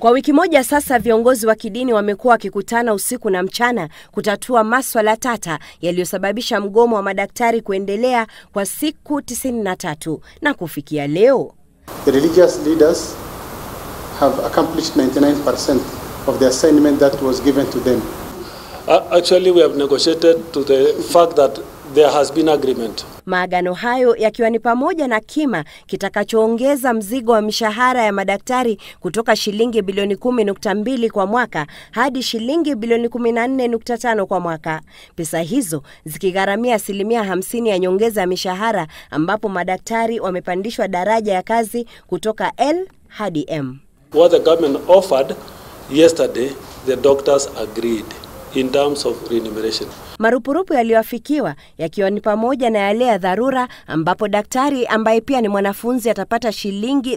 Kwa wiki moja sasa, viongozi wa kidini wamekuwa wakikutana usiku na mchana kutatua maswala tata yaliyosababisha mgomo wa madaktari kuendelea kwa siku 93 na kufikia leo The religious leaders have accomplished 99% of the assignment that was given to them. Uh, actually, we have negotiated to the fact that there has been agreement. Maagano hayo yakiwa ni pamoja na kima kitakachoongeza mzigo wa mishahara ya madaktari kutoka shilingi bilioni 10.2 kwa mwaka hadi shilingi bilioni 14.5 kwa mwaka. Pesa hizo zikigharamia asilimia 50 ya nyongeza ya mishahara ambapo madaktari wamepandishwa daraja ya kazi kutoka L hadi M. What the government offered yesterday, the doctors agreed in terms of remuneration. Marupurupu yaliyoafikiwa yakiwa ni pamoja na yale ya dharura ambapo daktari ambaye pia ni mwanafunzi atapata shilingi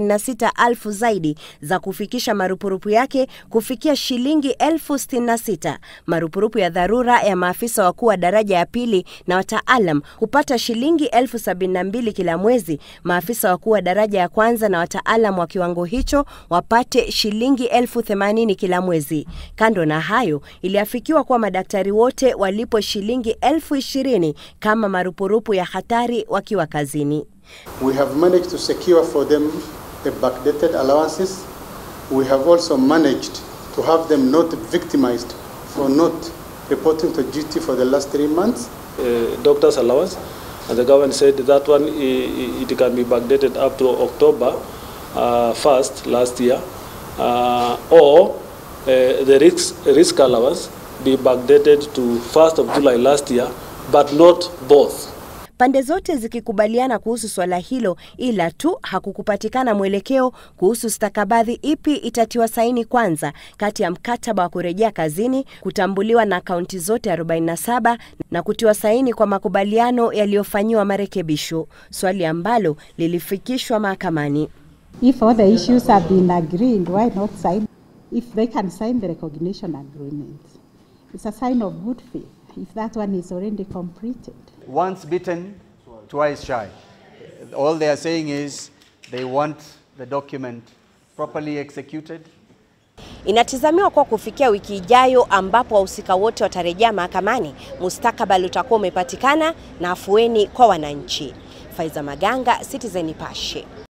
36,000 zaidi za kufikisha marupurupu yake kufikia shilingi elfu 66. Marupurupu ya dharura ya maafisa wakuu wa daraja ya pili na wataalam hupata shilingi elfu 72 kila mwezi. Maafisa wakuu wa daraja ya kwanza na wataalam wa kiwango hicho wapate shilingi elfu 80 kila mwezi. Kando na hayo, iliafikiwa kuwa madaktari wote walipo shilingi elfu ishirini kama marupurupu ya hatari wakiwa kazini. We have managed to secure for them the backdated allowances. We have also managed to have them not victimized for not reporting to duty for the last three months. Uh, doctor's allowance, and the government said that one i- i- it can be backdated up to October uh, 1st last year, uh, or uh, the risk, risk allowance be backdated to 1st of July last year, but not both. Pande zote zikikubaliana kuhusu swala hilo, ila tu hakukupatikana mwelekeo kuhusu stakabadhi ipi itatiwa saini kwanza kati ya mkataba wa kurejea kazini kutambuliwa na kaunti zote 47 na kutiwa saini kwa makubaliano yaliyofanyiwa marekebisho, swali ambalo lilifikishwa mahakamani. If all the issues have been agreed, why not sign? If they can sign the recognition agreement, it's a sign of good faith if that one is already completed. Once bitten, twice shy. All they are saying is they want the document properly executed. Inatazamiwa kuwa kufikia wiki ijayo ambapo wahusika wote watarejea mahakamani, mustakabali utakuwa umepatikana na afueni kwa wananchi. Faiza Maganga, Citizen Nipashe.